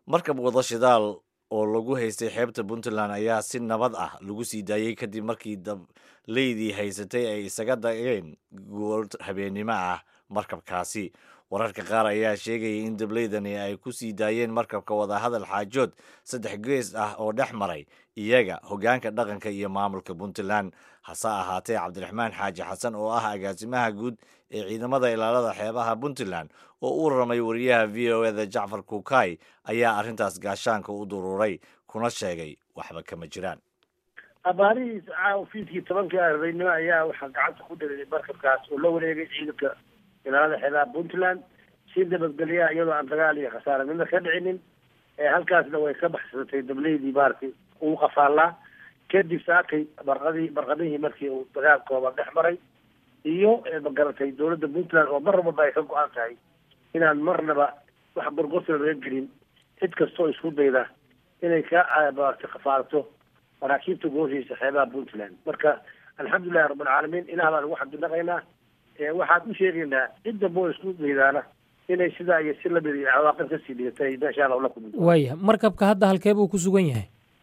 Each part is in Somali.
markab wada shidaal oo lagu haystay xeebta puntland ayaa si nabad ah lagu sii daayey kadib markii dableydii haysatay ay isaga dageen gool habeennimo ah markabkaasi wararka qaar ayaa sheegayay in dableydani ay ku sii daayeen markabka wadahadal xaajood saddex gees ah oo dhex maray iyaga hoggaanka dhaqanka iyo maamulka puntland hase ahaatee cabdiraxmaan xaaji xasan oo ah agaasimaha guud ee ciidamada ilaalada xeebaha puntland oo u ramay wariyaha v o eda jacfar kuukay ayaa arrintaas gaashaanka u duruuray kuna sheegay waxba kama jiraan abaarihiis fiidkii tobankii arbaynimo ayaa waxaa gacanta ku dhigay markabkaas oo la wareegay ciidanka ilaalada xeebaha puntland si nabadgelyaa iyadoo aan dagaal iyo khasaare midna ka dhicinin halkaasna way ka baxsatay dableydii maaragtay uu qafaallaa kadib saakay barqadii barqadihii markii uu dagaal kooban dhex maray iyo magaratay dowladda puntland oo mar walba ay ka go-an tahay inaan marnaba wax gorgorta laga gelin cid kastoo isku dayda inay ka maaragtay kafaalato maraakiibta gooshiisa xeebaha puntland marka alxamdulilahi rabbilcaalamiin ilaah baan ugu xamdinaqaynaa waxaan u sheegaynaa cid damba oo isku daydaana inay sidaa iyo si lamid iyo cawaaqib kasii dhigatay meesha alla ula kulmi waaya markabka hadda halkee buu ku sugan yahay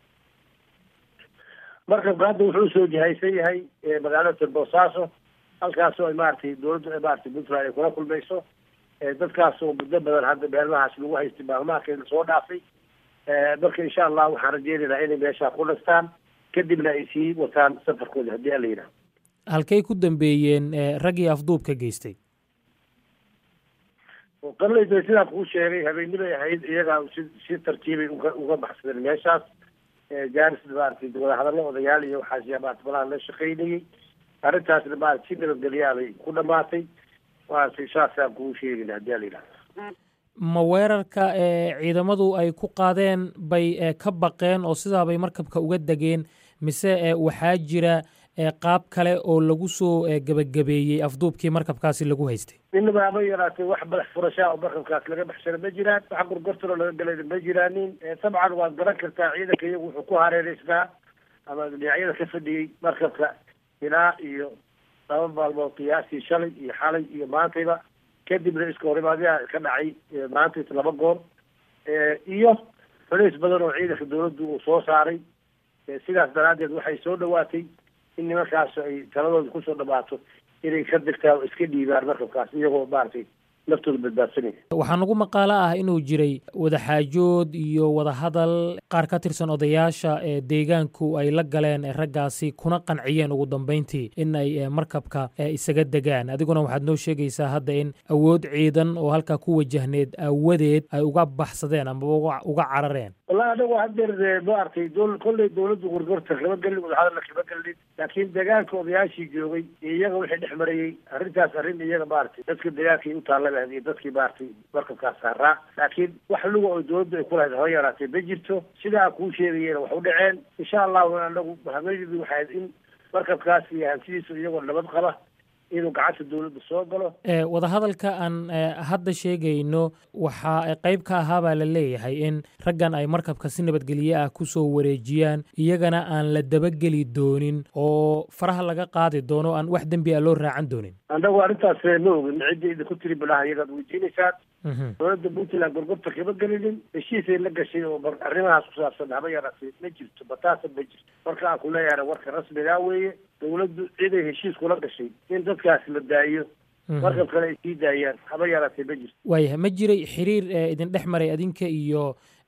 markabka hadda wuxuu soo jihaysan yahay magaalada boosaaso halkaasoo maaragtay dowladda maaragtay puntland ay kula kulmayso dadkaas oo muddo badan hadda meelmahaas lagu haystay maalmahakeena soo dhaafay marka insha allah waxaan rajeynaynaa inay meeshaa ku dhastaan kadibna ay sii wataan safarkooda haddii alla yidhaha halkay ku dambeeyeen raggii afduubka geystay qalayda sidaan kuu sheegay habeennimay ahayd iyagaa si si tartiibay uga uga baxsadeen meeshaas jaaris maaragtay wadahadallo odayaal iyo waxaas maarata malaha la shaqaynayay arrintaasna maarata si nabadgelyaabay ku dhamaatay maaragtay saasaan kuu sheegayna haddii ala yidhaha ma weerarka ciidamadu ay ku qaadeen bay ka baqeen oo sidaabay markabka uga degeen mise waxaa jira qaab kale oo lagu soo gebagabeeyey afduubkii markabkaasi lagu haystay inaba ama yaraatay wax madax furashaa oo markabkaas laga baxsana ma jiraan wax gorgortano laga galayna ma jiraanin dabcan waad garan kartaa ciidanka iyagu wuxuu ku hareereysnaa ama dhinacyada ka fadhiyey markabka ilaa iyo laba maalmood qiyaastii shalay iyo xalay iyo maantayba kadibna iska horimaadyaa ka dhacay maantayta laba goor iyo faliis badan oo ciidanka dawladdu uu soo saaray sidaas daraaddeed waxay soo dhawaatay in nimankaas ay taladooda kusoo dhamaato inay ka degtaan oo iska dhiibaan markabkaas iyagoo maaragtay naftooda badbaadsanaya waxaa nagu maqaalo ah inuu jiray wadaxaajood iyo wadahadal qaar ka tirsan odayaasha ee deegaanku ay la galeen raggaasi kuna qanciyeen ugu dambayntii in ay markabka isaga degaan adiguna waxaad noo sheegaysaa hadda in awood ciidan oo halkaa ku wajahneed aawadeed ay uga baxsadeen amaba uga carareen wallahi anagu hadeer maaragtay dol kolley dawladdu gorgorta kama gelin wadahadalna kama gelin laakiin deegaanka odayaashii joogay iyo iyaga wixii dhex marayey arrintaas arrin iyaga maaragtay dadka deegaankay u taalla iyo dadkii maaragtay markabkaas saaraa laakiin wax luga oo dawladdu ay ku lahayd haba yaraatee ma jirto sidaa kuu sheegayena wax u dhaceen insha allahu anagu hameeyadu waxayd in markabkaas iyo hantidiisu iyagoo nabad qaba inuu gacanta dawladda soo galo wadahadalka aan hadda sheegayno waxaa qayb ka ahaa baa la leeyahay in raggan ay markabka si nabadgelye ah ku soo wareejiyaan iyagana aan la dabageli doonin oo faraha laga qaadi doono aan wax dembi a loo raacan doonin annagu arrintaas ma ogin ciddii idinku tiri bilaha iyagaad weydiinaysaan dowladda puntland gorgorta kama gelinin heshiisay la gashay oo arrimahaas ku saabsan haba yaraatee ma jirto bataasa ma jirto marka aan ku leeyahay warka rasmigaa weeye dawladdu ciday heshiis kula gashay in dadkaas la daayo markab kale ay sii daayaan haba yaraatee ma jirto waayahay ma jiray xiriir idin dhex maray adinka iyo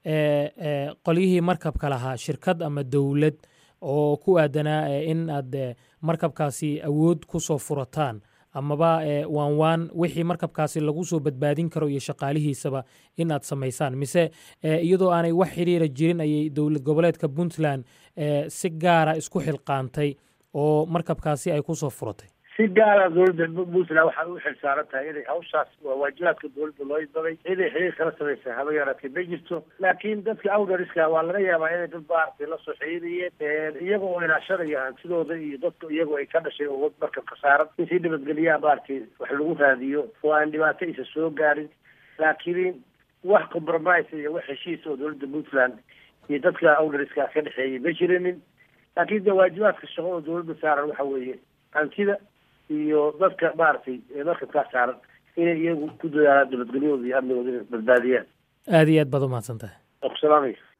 qolyihii markabka lahaa shirkad ama dowlad oo ku aadanaa in aad markabkaasi awood ku soo furataan amaba waan waan wixii markabkaasi lagu soo badbaadin karo iyo shaqaalihiisaba in aad samaysaan mise iyadoo aanay wax xiriira jirin ayay dowlad goboleedka puntland si gaara isku xilqaantay oo markabkaasi ay kusoo furatay si gaara dowladda puntland waxay u xilsaaran tahay inay hawshaas waa waajibaadka dowladda loo idbabay inay xiriir kala samaysa haba yaraatee ma jirto laakiin dadka awdariska waa laga yaabaa inay dad maaragtay la soo xiriirayeen iyaga oo ilaashanaya hantidooda iyo dadka iyagu ay ka dhashay oo markabka saaran in si nabadgelyaha maaragtay wax lagu raadiyo oo aan dhibaato isa soo gaarin laakiin wax compromise iyo wax heshiis oo dowladda puntland iyo dadka awdariska ka dhexeeyay ma jirinin laakiin de waajibaadka shaqo oo dowladda saaran waxa weeye hantida iyo dadka maaragtay markabkaa saaran inay iyagu ku dadaalaan nabadgelyahooda iyo amnigooda inay badbaadiyaan aada iyo aad baad umahadsan tahay waa ku salaamaya